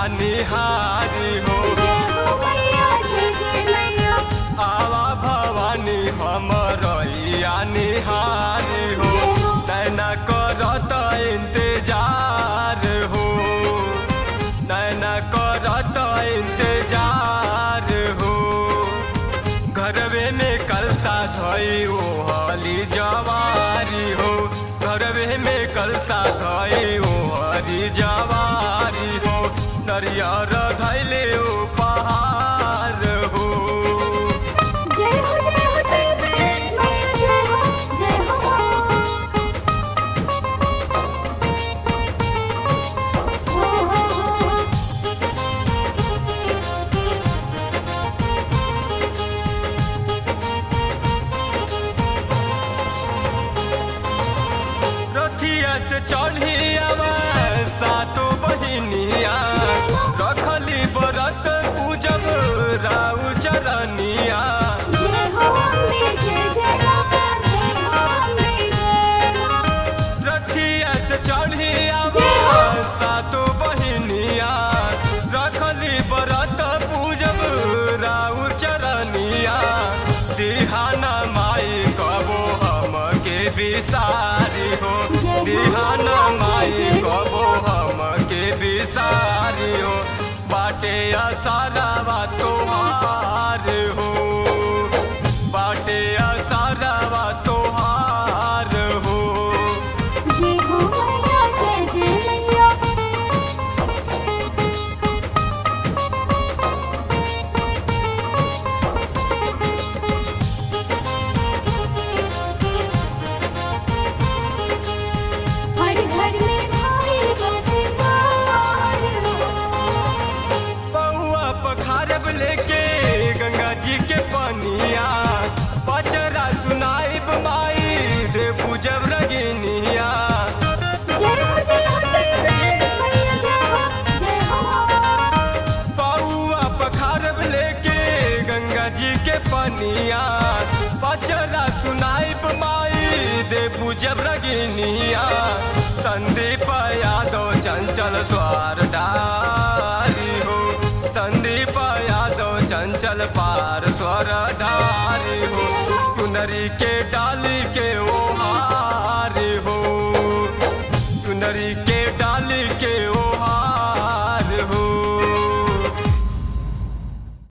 निहारी हो जय हो मैया जय जय मैया आवा भवानी हमरैया निहारी हो नैना करत इंतजार हो नैना करत इंतजार हो घरवे में कलसा धई ओ हली जवारी हो घरवे में कलसा धई ओ हरी जवारी हो नरियर धैले ओ पहाड़ हो जय हो जय हो जय मैया जय हो जय हो हो हो हो रथिया से चढ़ी आवा सातो बहिनिया रखली बरत पूजब राउ चरनिया जय हो अम्बे जय जय माता जय हो अम्बे जय माँ रथिया से चढ़ी आवा जय हो। सातो बहिनिया रखली बरत पूजब राउ चरनिया दिहाना माई कबो हम के बिसारी हो जय हो दिहाना जय माई जय कबो हम के बिसारी हो बाटे असारावा तोहार हो बाटे असारावा तोहार हो जय हो मैया जय जय मैया हर घर में भाई बसे बाहर हो पौआ पखारब लेके गंगा जी के पनिया पचरा सुनाइब माई दे पूजब रगिनिया जय हो जय हो जय मैया जय हो जय हो पौआ पखारब लेके गंगा जी के पनिया पचरा सुनाइब माई दे पूजब रगिनिया संदीप यादव चंचल स्वार डारी हो संदीप यादव चंचल पार स्वर डारी हो चुनरी के डाली के ओ हारी हो चुनरी के डाली के